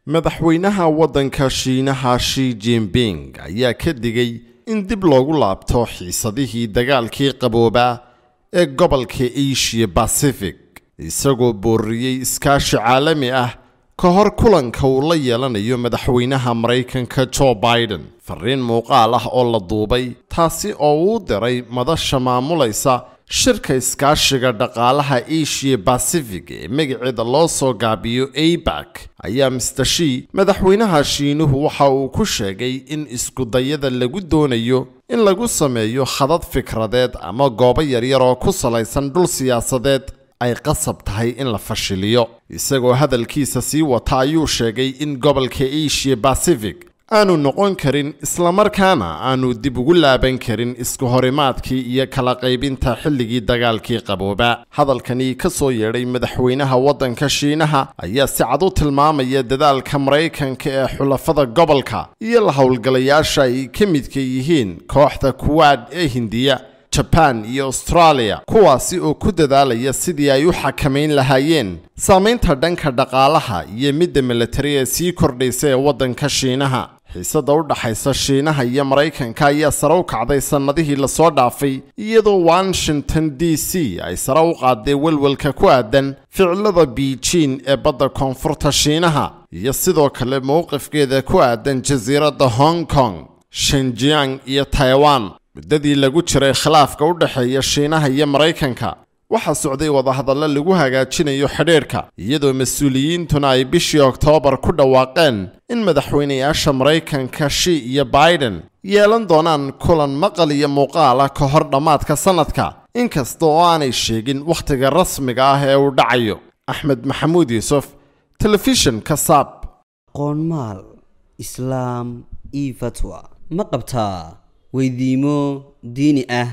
madaxweynaha waddanka shiinaha shi jinping ayaa ka digay in dib loogu laabto xiisadihii dagaalkii qaboobaa ee gobolka asia bacific isagoo booriyey iskaashi caalami ah ka hor kulanka uu la yeelanayo madaxweynaha maraykanka jo biden fariin muuqaal ah oo la duubay taasi oo uu diray madasha maamulaysa shirka iskaashiga dhaqaalaha asia bacific ee magaceeda loo soo gaabiyo abak ayaa mister shi madaxweynaha shiinuhu waxa uu ku sheegay in iskudayada lagu doonayo in lagu sameeyo khadad fikradeed ama goobo yaryar oo ku salaysan dhul siyaasadeed ay qasab tahay in la fashiliyo isagoo hadalkiisa sii wata ayuu sheegay in gobolka asia bacific aanu noqon karin islamarkaana aanu dib ugu laaban karin isku horimaadkii iyo kala qaybinta xilligii dagaalkii qabooba hadalkani ka soo yeedhay madaxweynaha waddanka shiinaha ayaa si cad u tilmaamaya dadaalka maraykanka ee xulafada gobolka iyo la howlgalayaasha ay ka midka yihiin kooxda kuwaad ee hindiya jaban iyo australia kuwaasi oo ku dadaalaya sidii ay u xakamayn lahaayeen saamaynta dhanka dhaqaalaha iyo midda militari ee sii kordhaysa ee waddanka shiinaha xiisadda u dhaxaysa shiinaha iyo maraykanka ayaa sare u kacday sannadihii lasoo dhaafay iyadoo washington d c ay sare u qaaday welwelka ku aadan ficilada beijing ee badda koonfurta shiinaha iyo sidoo kale mowqifkeeda ku aadan jasiiradda hong kong shenjiang iyo taiwan muddadii lagu jiray khilaafka u dhexeeya shiinaha iyo maraykanka waxaa socday wadahadallo lagu hagaajinayo xidhiidhka iyadoo mas-uuliyiintuna ay bishii oktoobar ku dhawaaqeen in madaxweynayaasha maraykanka shi iyo biden yeelan doonaan kulan maqal iyo muuqaal ah ka hor dhammaadka sannadka inkasta oo aanay sheegin wakhtiga rasmiga ah ee uu dhacayo axmed maxamuud yuusuf telefishinka saab qoonmaal islaam io fatwa ma qabtaa weydiimo diini ah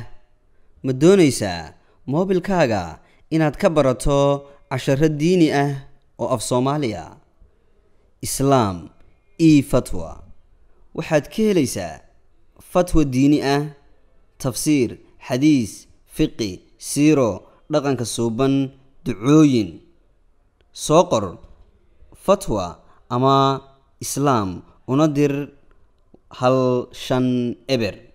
ma doonaysaa moobilkaaga inaad ka barato casharo diini ah oo af soomaaliya islaam e fatwa waxaad ka helaysaa fatwa diini ah tafsiir xadiis fiqi siiro dhaqanka suuban ducooyin soo qor fatwa ama islaam una dir hal shan eber